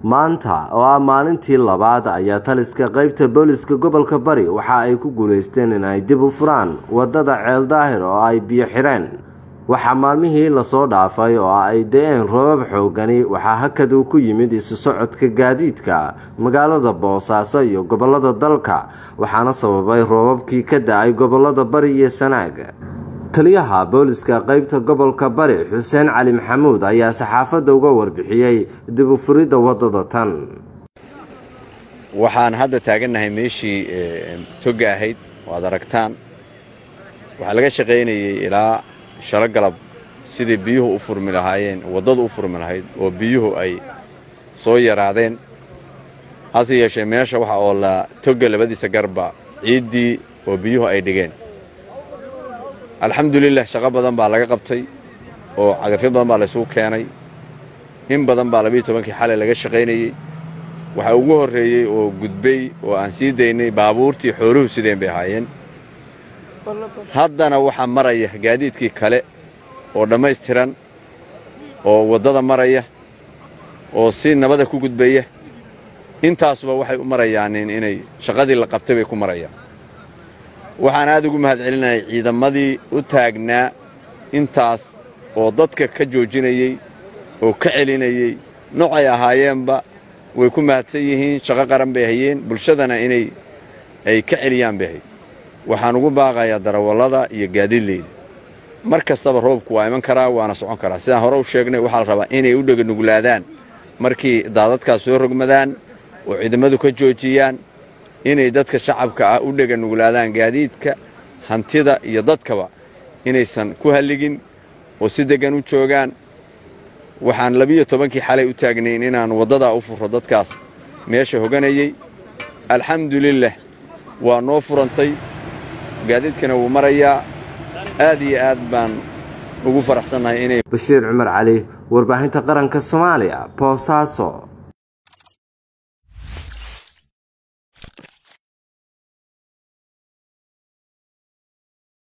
maanta oo ah maalintii labaad ayaa taliska qeybta booliska gobolka bari waxa ay ku guuleysteen in ay dib u furaan wadada ceel daahir oo ay biyo xireen waxaa maalmihii lasoo dhaafay oo ay da-een roobab xoogani waxaa hakad uu ku yimid isu socodka gaadiidka magaalada boosaaso iyo gobolada dalka waxaana sababay roobabkii ka da-ay gobolada bari iyo sanaag taliyaha booliska qeybta gobolka bari xuseen cali maxamuud ayaa saxaafadda uga warbixiyey dib u furidda wadada tan waxaan hadda taagannahay meeshii toga ahayd oo aad aragtaan waxaa laga shaqaynayey ilaa shalo galab sidii biyuhu u furmi lahaayeen waddadu u furmi lahayd oo biyuhu ay soo yaraadeen hase yeeshee meesha waxa oo la toga labadiisa garba ciiddii oo biyuhu ay dhigeen alxamdulilah shaqo badan baa laga qabtay oo cagafyo badan baa laysugu keenay in badan baa labiiyo tobankii xalay laga shaqaynayey waxaa ugu horreeyey oo gudbay oo aan sii daynay baabuurtii xooluhu sideen bay ahaayeen haddana waxaa maraya gaadiidkii kale oo dhammaystiran oo waddada maraya oo si nabada ku gudbaya intaasuba waxay u marayaan inay shaqadii la qabtay bay ku marayaan waxaan aad ugu mahad celinayay ciidamadii u taagnaa intaas oo dadka ka joojinayey oo ka celinayey noocay ahaayeenba way ku mahadsan yihiin shaqo qaran bay hayeen bulshadana inay ay ka celiyaan bay hayd waxaan ugu baaqayaa darawallada iyo gaadiidleyda mar kastaba roobku waa iman karaa waana socon karaa sidaan hore u sheegnay waxaa la rabaa inay u dheganuglaadaan markii daadadkaas soo rogmadaan oo ciidamadu ka joojiyaan inay dadka shacabka ah u dheganuglaadaan gaadiidka hantida iyo dadkaba inaysan ku halligin oo si deggan u joogaan waxaan labiyo tobankii xalay u taagnayn inaan waddadaa u furro dadkaas meesha hoganayey alxamdulilah waa noo furantay gaadiidkana wuu marayaa aad iyo aad baan ugu faraxsannahay inay bashiir cumar cali warbaahinta qaranka soomaaliya boosaaso